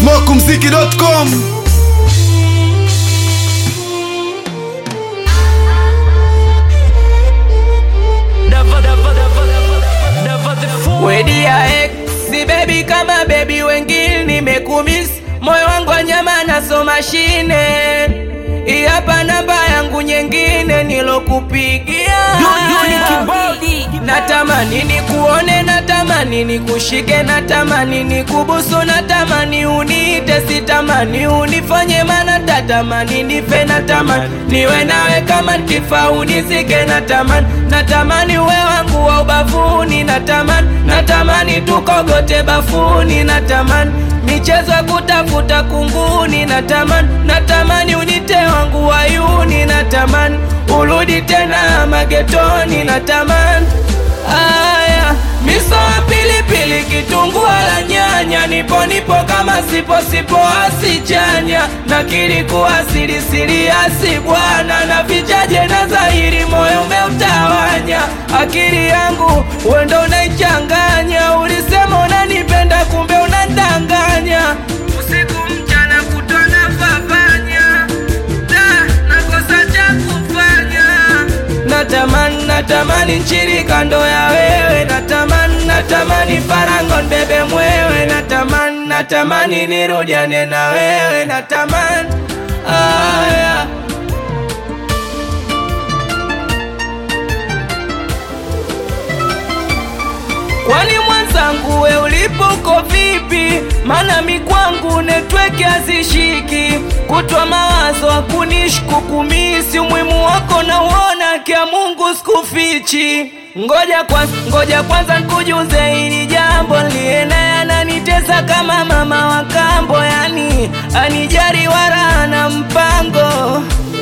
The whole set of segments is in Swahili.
smokumziki.com Wedi ya ex si baby kama baby wengine nimekumiss moyo wangu wa nyama naso mashine hii hapa namba yangu nyingine nilokupigia natamani nikuone natamani nikushike natamani nikubusu natamani uniite sitamani unifanye mana tatamani nife natamani niwe nawe kama nkifa unizike natamani natamani uwe wangu wa ubavuni natamani natamani tukogote bafuni natamani michezo ya kutafuta kunguni natamani natamani unite wangu wayuni natamani urudi tena magetoni natamani aya miso ya pilipili kitungua la nyanya nipo nipo kama sipo sipo asichanya na kilikuwa siri siri asi bwana na vichaje na dhahiri moyo umeutawanya akili yangu wendo unaichanganya ulisema unanipenda kumbe unandanganya usiku mchana kutona fafanya da nakosa cha kufanya natamani natamani nchiri kando ya wewe natamani natamani farango mbebe mwewe natamani natamani nirudiane na wewe natamani aya kwani mwenzangu we ulipo uko vipi mana mikwangu netweke hazishiki kutwa mawazo akunishku kumisi umuhimu wako na uona kya mungu sikufichi ngoja kwanza, ngoja kwanza nkujuze hili jambo liena ananitesa kama mama wa kambo yani anijari wala na mpango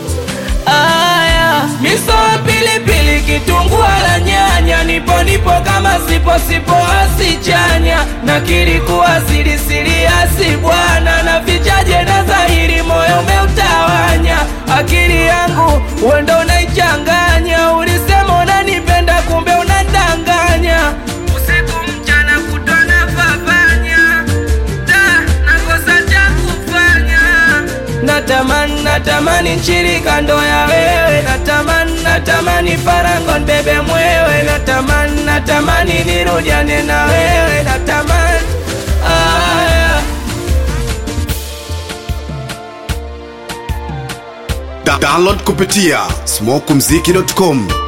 aya miso ya pilipili kitungua la nyanya nipo nipo kama sipo sipo asichanya na kilikuwa siri siri asi bwana na vichaje na dhahiri moyo umeutawanya akili yangu wendo unaichanganya ulisema unanipenda kumbe unadanganya usiku mchana kutona fafanya da nakosa cha kufanya natamani natamani nchiri kando ya wewe natamani natamani farango mbebe mwewe natamani natamani nirudiane na wewe natamani aya Da- download kupitia smokumziki.com